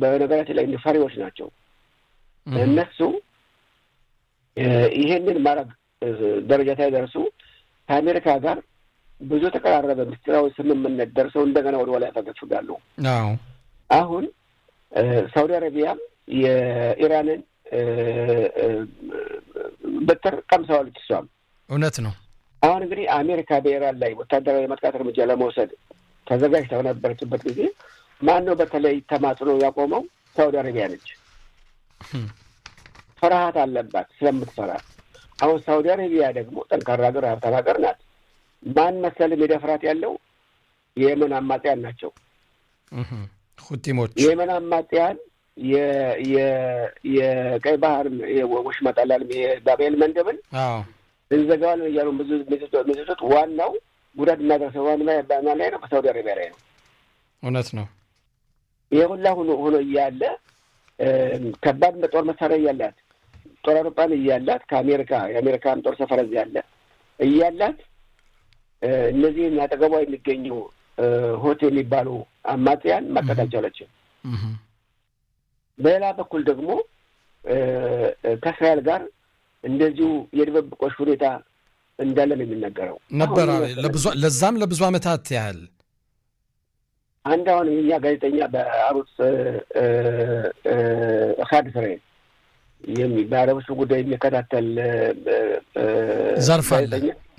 በነገራችን ላይ ፈሪዎች ናቸው። እነሱ ይሄንን ማድረግ ደረጃ ሳይደርሱ ከአሜሪካ ጋር ብዙ የተቀራረበ ምስጢራዊ ስምምነት ደርሰው እንደገና ወደ ኋላ ያፈገፍጋሉ። አሁን ሳውዲ አረቢያም የኢራንን በትር ቀምሰዋለች። እሷም እውነት ነው። አሁን እንግዲህ አሜሪካ በኢራን ላይ ወታደራዊ የማጥቃት እርምጃ ለመውሰድ ተዘጋጅታ በነበረችበት ጊዜ ማን ነው በተለይ ተማጽኖ ያቆመው? ሳውዲ አረቢያ ነች። ፍርሃት አለባት ስለምትፈራ። አሁን ሳውዲ አረቢያ ደግሞ ጠንካራ ሀገር፣ ሀብታም ሀገር ናት። ማን መሰል ሜዳፍራት ያለው የየመን አማጽያን ናቸው። ሁቲሞች የየመን አማጽያን የቀይ ባህር ወሽመጥ አላለም የባቤል መንደብን እንዘጋዋለን እያሉ ብዙ ሚስቶች ዋናው ጉዳት እናደርሰው ዋን ላይ ነው በሳውዲ አረቢያ ላይ ነው። እውነት ነው። ይህ ሁላ ሆኖ ሆኖ እያለ ከባድ ጦር መሳሪያ እያላት ጦር አውሮፕላን እያላት ከአሜሪካ የአሜሪካን ጦር ሰፈር እዚህ ያለ እያላት እነዚህን አጠገቧ የሚገኙ ሆት የሚባሉ አማጽያን ማቀት አልቻለችም። በሌላ በኩል ደግሞ ከእስራኤል ጋር እንደዚሁ የድብብቆሽ ሁኔታ እንዳለ ነው የሚነገረው ነበር። ለዛም ለብዙ ዓመታት ያህል አንድ አሁን የኛ ጋዜጠኛ በአሩስ ካድ እስራኤል በአረቦች ጉዳይ የሚከታተል ዘርፍ አለ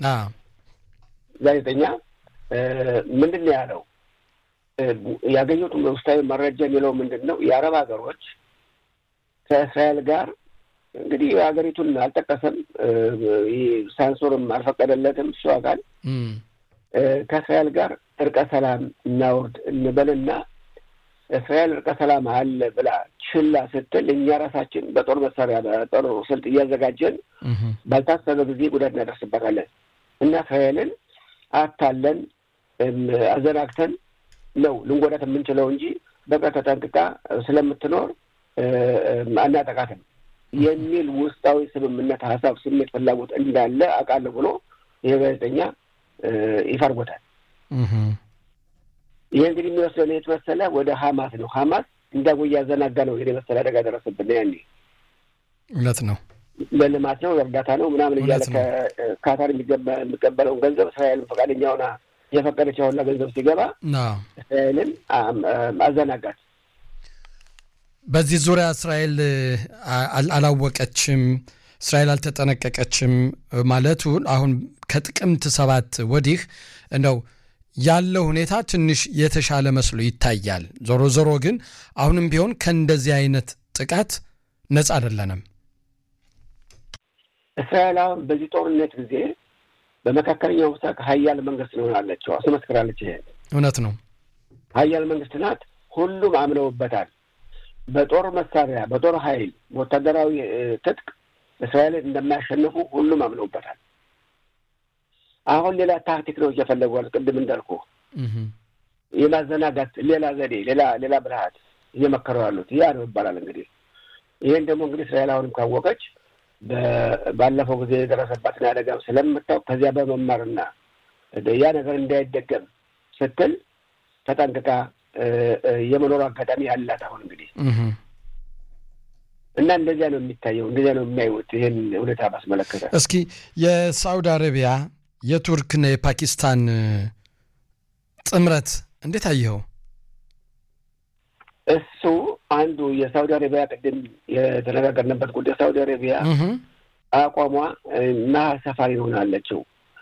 ጋዜጠኛ ምንድን ነው ያለው? ያገኙት ውስጣዊ መረጃ የሚለው ምንድን ነው? የአረብ ሀገሮች ከእስራኤል ጋር እንግዲህ ሀገሪቱን አልጠቀሰም፣ ሳንሱርም አልፈቀደለትም። እሱ አካል ከእስራኤል ጋር እርቀ ሰላም እናውርድ እንበልና እስራኤል እርቀ ሰላም አለ ብላ ችላ ስትል እኛ ራሳችን በጦር መሳሪያ በጦር ስልት እያዘጋጀን ባልታሰበ ጊዜ ጉዳት እናደርስበታለን እና እስራኤልን አታለን አዘናግተን ነው ልንጎዳት የምንችለው እንጂ በቃ ተጠንቅቃ ስለምትኖር አናጠቃትም የሚል ውስጣዊ ስምምነት፣ ሀሳብ፣ ስሜት፣ ፍላጎት እንዳለ አውቃለሁ ብሎ ይህ ጋዜጠኛ ይፋ አድርጎታል። ይህ እንግዲህ የሚወስደው የት መሰለ? ወደ ሀማስ ነው። ሀማስ እንዳጎ እያዘናጋ ነው ይሄ መሰለ አደጋ ደረሰብን። ያኔ እውነት ነው፣ ለልማት ነው፣ እርዳታ ነው ምናምን እያለ ከካታር የሚቀበለውን ገንዘብ እስራኤልን ፈቃደኛ ሆና የፈቀደች አሁንና ገንዘብ ሲገባ እስራኤልን አዘናጋት። በዚህ ዙሪያ እስራኤል አላወቀችም፣ እስራኤል አልተጠነቀቀችም ማለቱን አሁን ከጥቅምት ሰባት ወዲህ እንደው ያለው ሁኔታ ትንሽ የተሻለ መስሎ ይታያል። ዞሮ ዞሮ ግን አሁንም ቢሆን ከእንደዚህ አይነት ጥቃት ነጻ አይደለንም። እስራኤል አሁን በዚህ ጦርነት ጊዜ በመካከለኛው ምስራቅ ሀያል መንግስት ሆናለች፣ አስመስክራለች። ይሄ እውነት ነው። ሀያል መንግስት ናት። ሁሉም አምነውበታል። በጦር መሳሪያ፣ በጦር ኃይል፣ በወታደራዊ ትጥቅ እስራኤልን እንደማያሸንፉ ሁሉም አምነውበታል። አሁን ሌላ ታክቲክ ነው እየፈለጓል። ቅድም እንዳልኩ የማዘናጋት ሌላ ዘዴ፣ ሌላ ሌላ ብልሃት እየመከሩ ያሉት ያ ነው ይባላል። እንግዲህ ይህን ደግሞ እንግዲህ እስራኤል አሁንም ካወቀች ባለፈው ጊዜ የደረሰባትን አደጋም ስለምታውቅ ከዚያ በመማርና ያ ነገር እንዳይደገም ስትል ተጠንቅቃ የመኖሩ አጋጣሚ ያላት አሁን እንግዲህ እና እንደዚያ ነው የሚታየው፣ እንደዚያ ነው የሚያዩት ይህን ሁኔታ ባስመለከተ። እስኪ የሳውዲ አረቢያ የቱርክና የፓኪስታን ጥምረት እንዴት አየኸው? እሱ አንዱ የሳውዲ አረቢያ ቅድም የተነጋገርንበት ጉዳይ ሳውዲ አረቢያ አቋሟ መሀል ሰፋሪ ሆናለችው።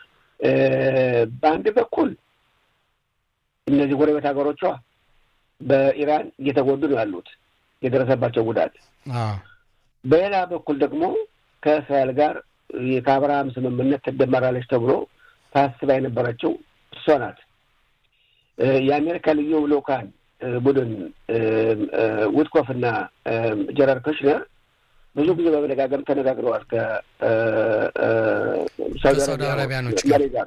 በአንድ በኩል እነዚህ ጎረቤት ሀገሮቿ በኢራን እየተጎዱ ነው ያሉት የደረሰባቸው ጉዳት። በሌላ በኩል ደግሞ ከእስራኤል ጋር ከአብርሃም ስምምነት ትደመራለች ተብሎ ታስባ የነበረችው እሷ ናት። የአሜሪካ ልዩ ልኡካን ቡድን ውትኮፍ እና ጀራር ኩሽነር ብዙ ጊዜ በመደጋገም ተነጋግረዋል ከሳውዲ አረቢያኖች ጋር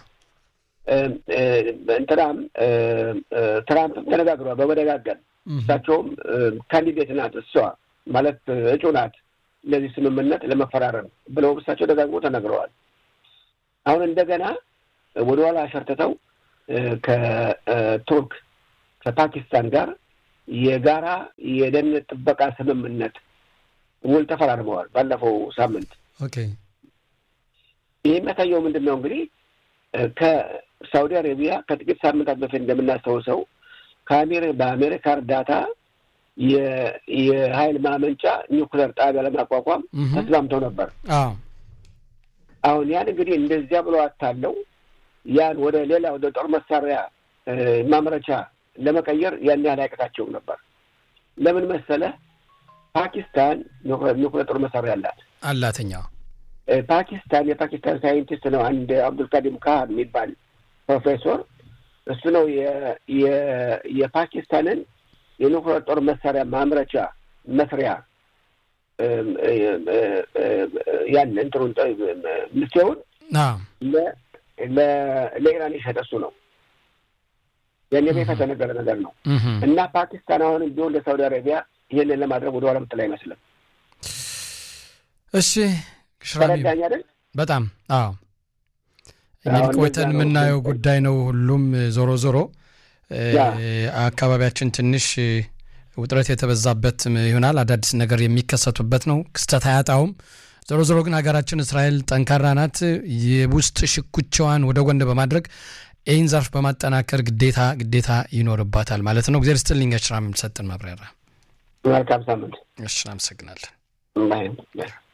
እንትናም ትራምፕም ተነጋግረዋል በመደጋገም እሳቸውም ካንዲዴት ናት እሷ ማለት እጩ ናት ለዚህ ስምምነት ለመፈራረም ብለው እሳቸው ደጋግሞ ተነግረዋል። አሁን እንደገና ወደኋላ አሸርትተው ከቱርክ ከፓኪስታን ጋር የጋራ የደህንነት ጥበቃ ስምምነት ውል ተፈራርመዋል ባለፈው ሳምንት። ኦኬ ይህ የሚያሳየው ምንድን ነው እንግዲህ ከሳውዲ አረቢያ ከጥቂት ሳምንታት በፊት እንደምናስታውሰው በአሜሪካ እርዳታ የኃይል ማመንጫ ኒውክለር ጣቢያ ለማቋቋም ተስማምተው ነበር። አሁን ያን እንግዲህ እንደዚያ ብሎ አታለው ያን ወደ ሌላ ወደ ጦር መሳሪያ ማምረቻ ለመቀየር ያን ያህል አያቅታቸውም ነበር። ለምን መሰለህ? ፓኪስታን ኒውክለር ጦር መሳሪያ አላት አላተኛ ፓኪስታን የፓኪስታን ሳይንቲስት ነው አንድ አብዱልካዲም ካህን የሚባል ፕሮፌሰር እሱ ነው የፓኪስታንን የኒውክሌር ጦር መሳሪያ ማምረቻ መስሪያ ያን እንትኑን ምስቴውን ለኢራን የሸጠ እሱ ነው። ያን በይፋ የተነገረ ነገር ነው እና ፓኪስታን አሁንም ቢሆን ለሳውዲ አረቢያ ይህንን ለማድረግ ወደ ኋላ ምትል አይመስልም። እሺ ሽራሚ አይደል? በጣም አዎ። እንግዲህ ቆይተን የምናየው ጉዳይ ነው። ሁሉም ዞሮ ዞሮ አካባቢያችን ትንሽ ውጥረት የተበዛበት ይሆናል። አዳዲስ ነገር የሚከሰቱበት ነው። ክስተት አያጣውም። ዞሮ ዞሮ ግን ሀገራችን እስራኤል ጠንካራ ናት። የውስጥ ሽኩቻዋን ወደ ጎን በማድረግ ይህን ዘርፍ በማጠናከር ግዴታ ግዴታ ይኖርባታል ማለት ነው። እግዚአብሔር ይስጥልኝ። ሽራም የምሰጥን ማብራሪያ መልካም ሳምንት። እሺ፣ አመሰግናለን።